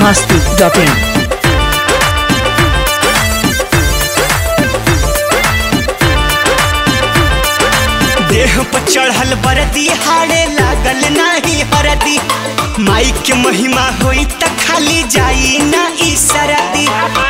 masti.in. देह पर चढ़ल बरदी हाड़े लागल नाही हरदी माई के महिमा होई त खाली जाई ना ई सरदी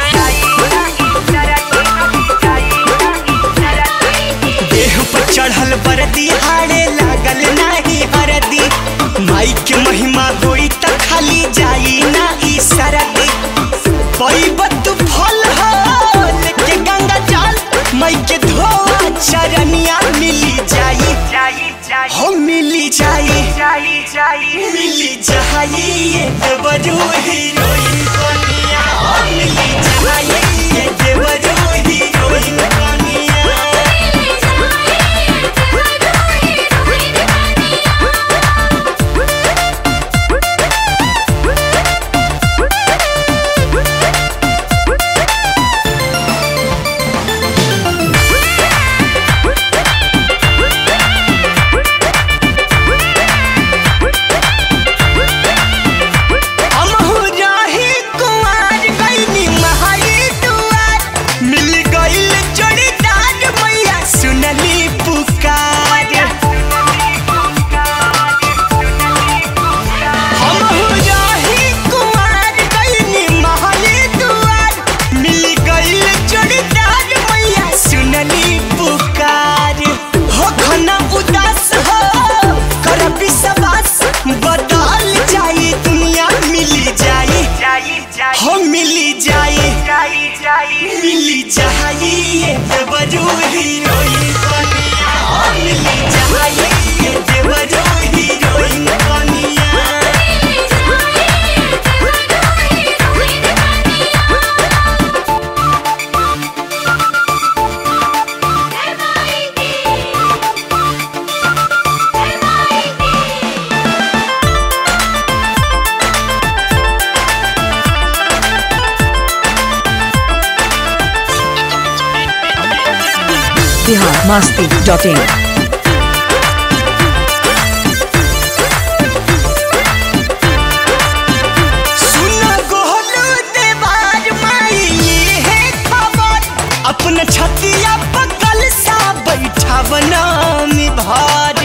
देह पर चढ़ल बरदी हाड़े लागल नाही हरदी माई के महिमा होई त खाली जाई ना ई सरदी पैबत फल हो लेके गंगा जल माई के धोआ चरनिया मिली जाई हो मिली जाई मिली जाई ये देवरू हीरोइन कनिया हो मिली जाई ये देवरू हीरोइन कनिया हमहू रही कुंवार गइनी महाई दुआर मिल गइल जोड़ीदार मैया सुनली पुकार हमहू रही कुंवार गइनी महाई दुआर मिल गइल जोड़ीदार मैया सुनली पुकार हो खना उदास हो कर विश्वास बदल जाई दुनिया मिली जाई हो मिली जाई मिली जाई ये देवरू हीरोइन कनिया हो मिली जाई ये देवरू हीरोइन कनिया Bihar masti.in. सुना गोहलू देवार माई है खबर अपना छतिया पकल सा बैठा बनामी भार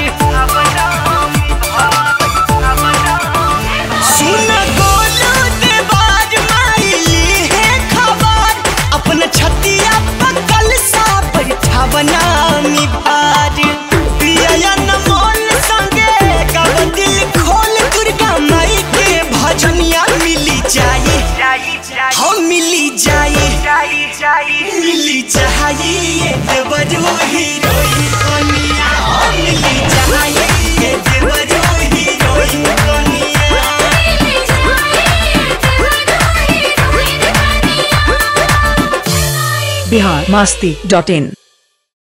सुना गोलू देवार माई है खबर अपना छतिया पकल सा बैठा बनामी भार प्रिया नमोल संगे कब दिल खोल दुर्गा माई के भजनिया मिली जाई हम मिली जाई मिली जाई ये देवरू हीरोइन कनिया हम मिली जाई ये देवरू हीरोइन कनिया Bihar masti.in.